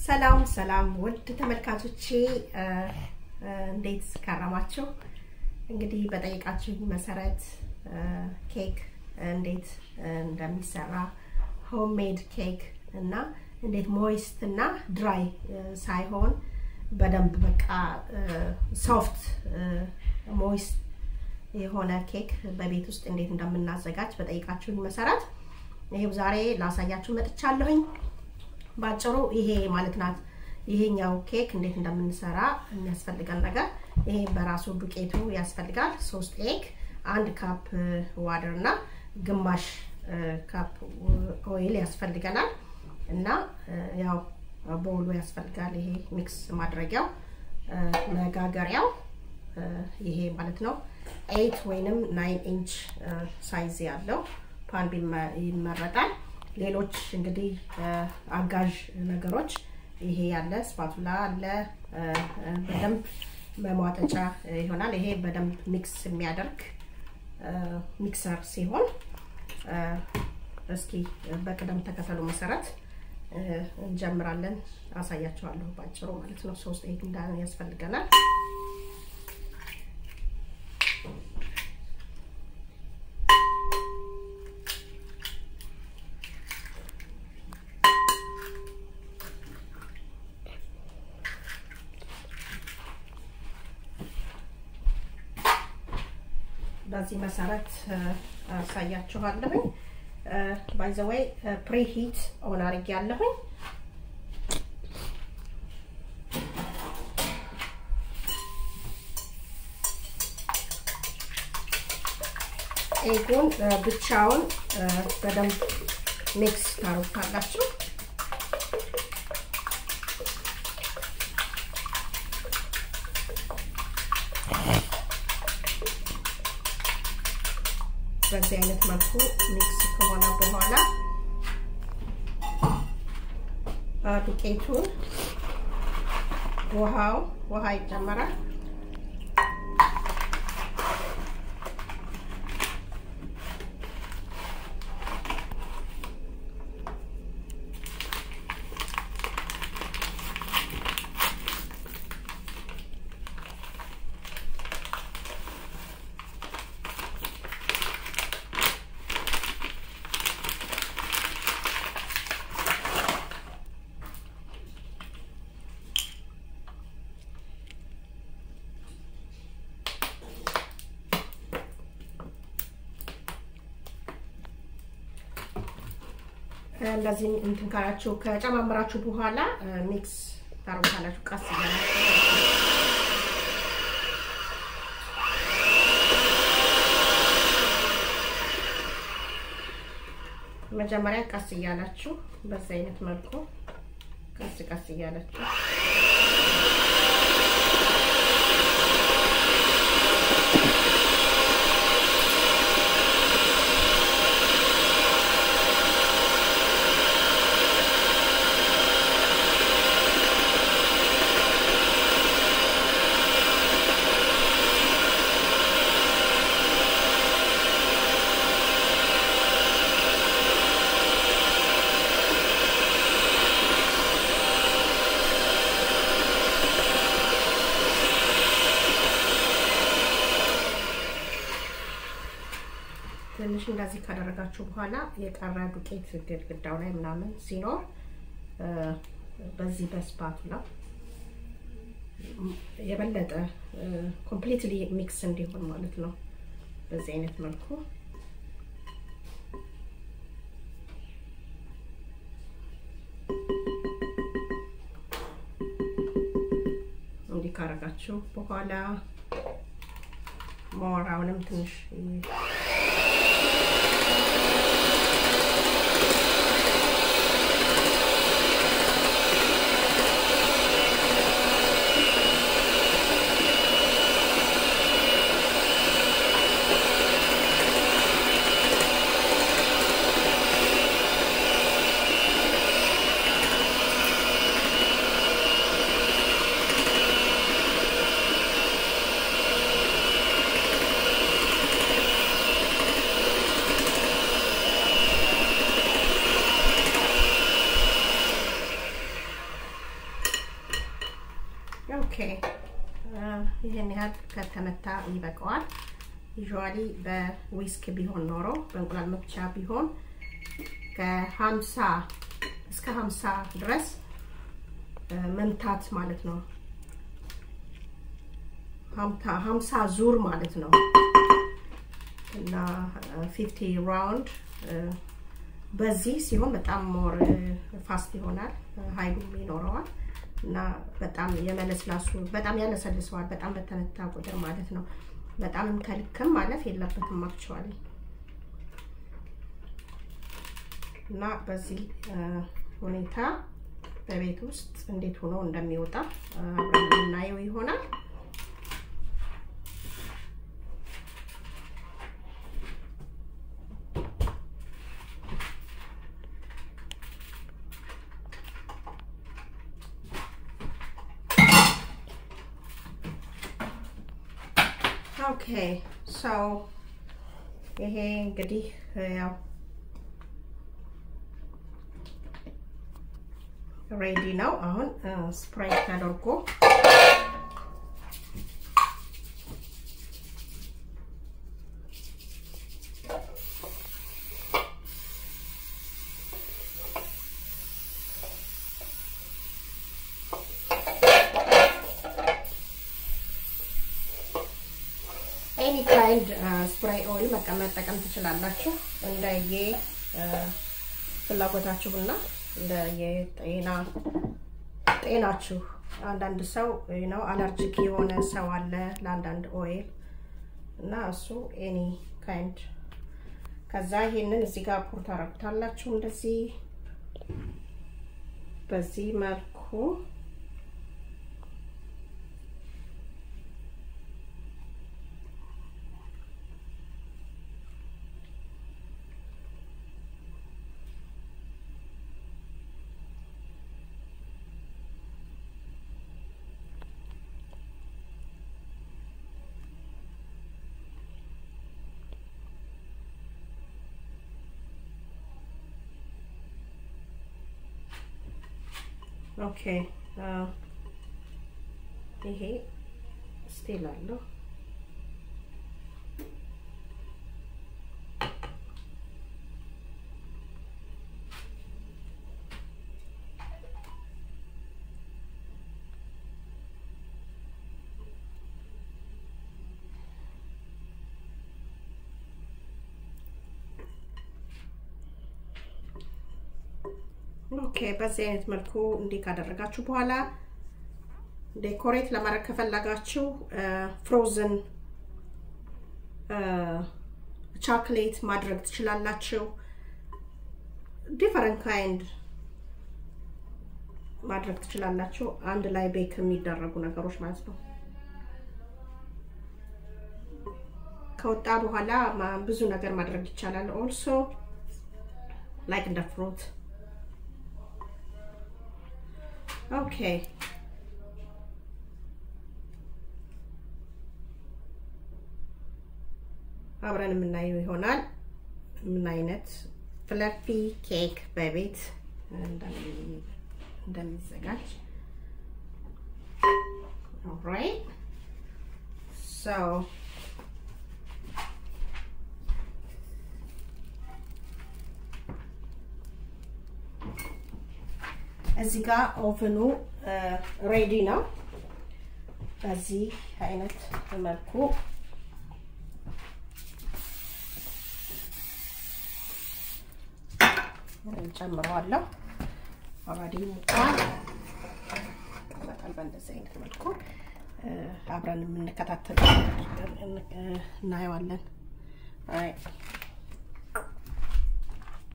ሰላም ሰላም ውድ ተመልካቾቼ እንዴት ከረማችሁ? እንግዲህ በጠይቃችሁኝ መሰረት ኬክ እንዴት እንደሚሰራ ሆምሜድ ኬክ እና እንዴት ሞይስት እና ድራይ ሳይሆን በደንብ በቃ ሶፍት ሞይስት የሆነ ኬክ በቤት ውስጥ እንዴት እንደምናዘጋጅ በጠይቃችሁኝ መሰረት ይሄው ዛሬ ላሳያችሁ መጥቻለሁኝ። ባጭሩ ይሄ ማለት ናት። ይሄኛው ኬክ እንዴት እንደምንሰራ የሚያስፈልገን ነገር ይሄ በራሱ ዱቄቱ ያስፈልጋል። ሶስት ኤግ፣ አንድ ካፕ ዋደር እና ግማሽ ካፕ ኦይል ያስፈልገናል እና ያው ቦውሉ ያስፈልጋል። ይሄ ሚክስ ማድረጊያው መጋገሪያው ይሄ ማለት ነው። ኤይት ወይንም ናይን ኢንች ሳይዝ ያለው ፓን ይመረጣል። ሌሎች እንግዲህ አጋዥ ነገሮች ይሄ ያለ ስፓቱላ አለ፣ በደንብ መሟጠጫ ይሆናል። ይሄ በደንብ ሚክስ የሚያደርግ ሚክሰር ሲሆን እስኪ በቅደም ተከተሉ መሰረት እንጀምራለን። አሳያቸዋለሁ ባጭሩ ማለት ነው። ሶስት ኤግ እንዳን ያስፈልገናል። በዚህ መሰረት አሳያችኋለሁኝ። ባይ ዘ ዌይ ፕሪ ሂት ኦን አድርጌ ያለሁኝ ኤጉን ብቻውን በደንብ ሚክስ ታሩታላችሁ። በዚህ አይነት መልኩ ሚክስ ከሆነ በኋላ ዱቄቱን ውሃው ውሃ ይጨመራል። እንደዚህ እንትን ካላችሁ ከጨማምራችሁ በኋላ ሚክስ ታረጉታላችሁ ቀስ እያላችሁ መጀመሪያ ቀስ እያላችሁ በዚህ አይነት መልኩ ቀስ ቀስ እያላችሁ ትንሽ እንደዚህ ካደረጋችሁ በኋላ የቀረ ዱቄት ግድግዳው ላይ ምናምን ሲኖር በዚህ በስፓቱላ የበለጠ ኮምፕሊትሊ ሚክስ እንዲሆን ማለት ነው። በዚህ አይነት መልኩ እንዲህ ካደረጋችሁ በኋላ ሞራውንም ትንሽ ኦኬ ይህን ያህል ከተመታ ይበቃዋል። ዩዥዋሊ በዊስክ ቢሆን ኖሮ በእንቁላል መፍቻ ቢሆን ከሀምሳ እስከ ሀምሳ ድረስ መምታት ማለት ነው። ሀምሳ ዙር ማለት ነው እና ፊፍቲ ራውንድ በዚህ ሲሆን በጣም ሞር ፋስት ይሆናል፣ ሀይሉም ይኖረዋል እና በጣም የመለስላሱ በጣም ያለሰልሰዋል። በጣም በተመታ ቁጥር ማለት ነው። በጣም ከልክም ማለፍ የለበትም አክቹዋሊ እና በዚህ ሁኔታ በቤት ውስጥ እንዴት ሆኖ እንደሚወጣ አብረን የምናየው ይሆናል። ኦኬ ሰው ይሄ እንግዲህ ያው ሬዲ ነው። አሁን ስፕሬይ ተደርጎ ኤኒ ካይንድ ስፕሬይ ኦይል መጠቀም ትችላላችሁ እንደየ ፍላጎታችሁና እንደየጤና ጤናችሁ። አንዳንድ ሰው ነው አለርጂክ የሆነ ሰው አለ ለአንዳንድ ኦይል እና እሱ ኤኒ ካይንድ። ከዛ ይሄንን እዚህ ጋር ፑር ታረጉታላችሁ እንደዚህ በዚህ መልኩ ኦኬ ይሄ ስቲል አለው። ኦኬ በዚህ አይነት መልኩ እንዲህ ካደረጋችሁ በኋላ ዴኮሬት ለማድረግ ከፈለጋችሁ ፍሮዝን ቻክሌት ማድረግ ትችላላችሁ። ዲፈረንት ካይንድ ማድረግ ትችላላችሁ። አንድ ላይ ቤክ የሚደረጉ ነገሮች ማለት ነው። ከወጣ በኋላ ብዙ ነገር ማድረግ ይቻላል። ኦልሶ ላይክ እንደ ፍሩት ኦኬ አብረን የምናየው ይሆናል ምን አይነት ፍለፊ ኬክ በቤት እንደሚዘጋጅ ኦልራይት ሶ እዚህ ጋር ኦቨኑ ሬዲ ነው። በዚህ አይነት መልኩ ጨምረዋለሁ። ኦልሬዲ ሙቋል። በጣም በእንደዚህ አይነት መልኩ አብረን የምንከታተል እናየዋለን።